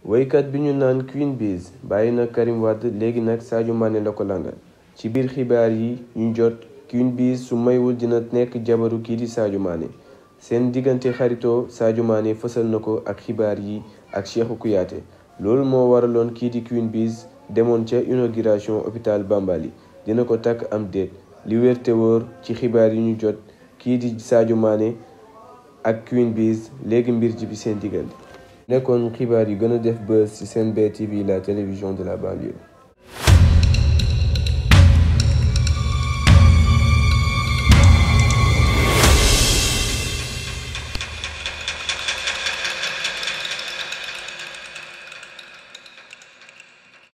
woykat bi ñu naan Queen Biz bàyyi na Karim Wade léegi nag Sadio Mané la ko langal ci biir xibaar yi ñu jot Queen Biz su maywul dina nekk jabaru kii di Sadio Mané seen diggante xaritoo Sadio Mané fësal na ko ak xibaar yi ak Cheikhou Kouyaté loolu moo waraloon kii di Queen Biz demoon ca inauguration hôpital Bambali dina ko takk am déet li wér te wóor ci xibaar yi ñu jot kii di Sadio Mané ak Queen Biz léegi mbir ji bi seen diggante nekkoon xibaar yi gën a def buzz ci Senbet TV la télévision de la banlieue